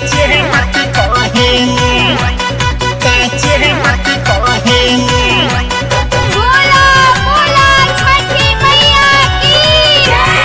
साचे मत कहेनी साचे मत कहेनी बोला बोला छठी मैया की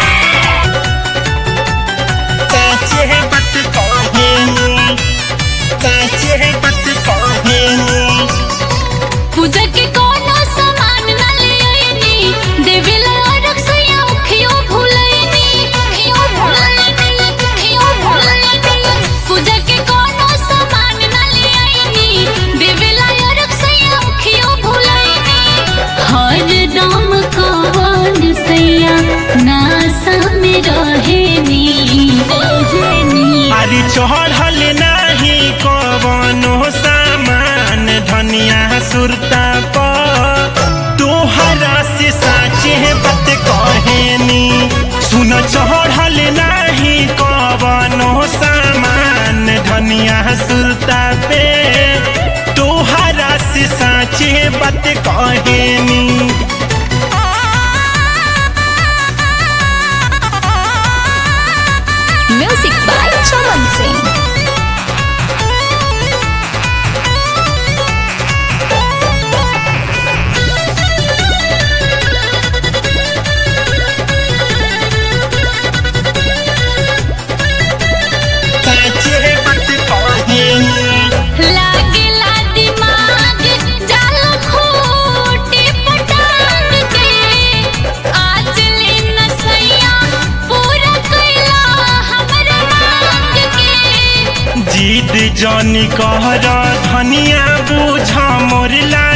साचे मत कहेनी साचे मत कहेनी पूजा के कोनो सामान न ले आईनी देवेला अरग से औखियो भूलैनी औखियो भूलैनी औखियो भूलैनी पूजा के कोनो सामान न ले आईनी देवेला अरग से औखियो भूलैनी हर दम कवन सैया नासा में रहेनी रहेनी अरे चढ़ल नाही कवनो सामान धनिया सुरता पर तोहरा से साचे बात कहेनी सुन चढ़ल नाही कवनो सामान धनिया सुरता पे तोहरा से साचे बात कहेनी म्यूजिक बाय चमन सिंह साचे बात कहेनी लागेला दिमाग जाल खोटे पटांग के आज ले नसैया पूरा कैला हमरा मांग के जीत जनी कहर धनिया बुझ मोर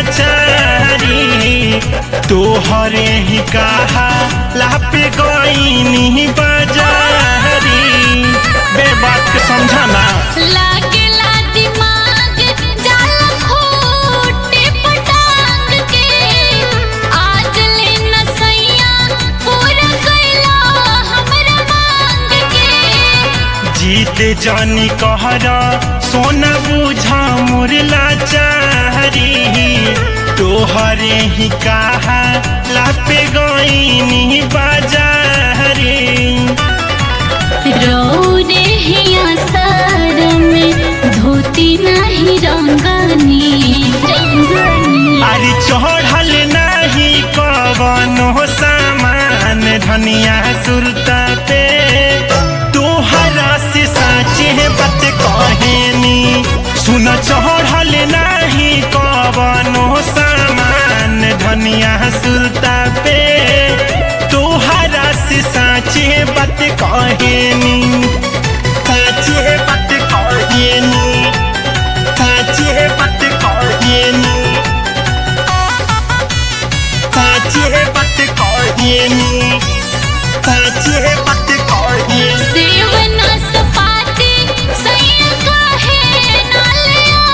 लाचारी तोहरे ही कहा लापे गईनी बाजारी बे बात के समझाना लागेला दिमाग जाल खोटे पटांग के आज ले नसैया पूरा कैला हमरा मांग के जीत जनी कहर सोना बुझ मोर लाचारी तोहरे ही कहा लापे गईनी बाजारी रौरे हिया सार में धोती नहीं रंगनी रंगनी अरे चढ़ल नाही कवनो सामान धनिया सुरता पे तोहरा से साचे बात कहेनी सुन चढ़ल नाही कवनो सामान धनिया सुरता पे तोहरा से साचे बात कहेनी साचे बात कहेनी साचे बात कहेनी साचे बात कहेनी साचे बात कहेनी सेवना सपाती सैया काहे नाल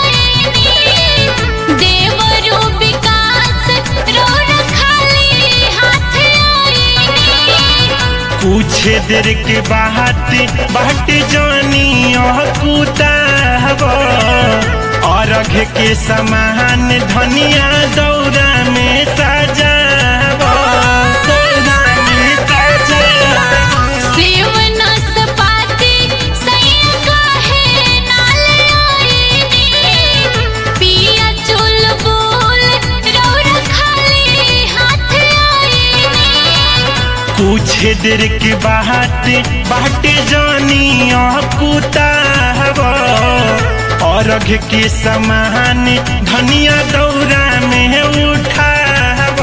आईनी देवरू विकास रोड खाली हाथ आईनी कुछ देर के बात बाट जानी कुताब अर्घ के समान धनिया दौरा में सजाब दौरा में सजाब सेवना सपाती सैया काहे नाल आईनी पिया चुल बोल रोड खाली हाथ आईनी कुछ देर के बात बाट जानी कुताब अर्घ के समान धनिया दौरा में उठाब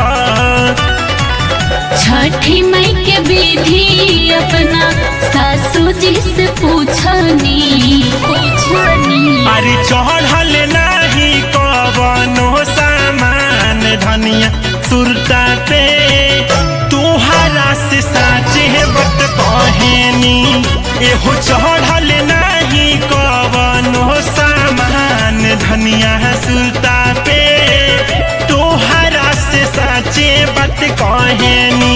छठी मई के विधि अपना सासू जी से पूछनी पूछनी अरे चढ़ल नाही कवनो सामान धनिया सुरता पे तोहरा से साचे बत कहेनी एहो चढ़ल नाही कवनो सामान धनिया सुरता पे तोहरा से साचे बत कहेनी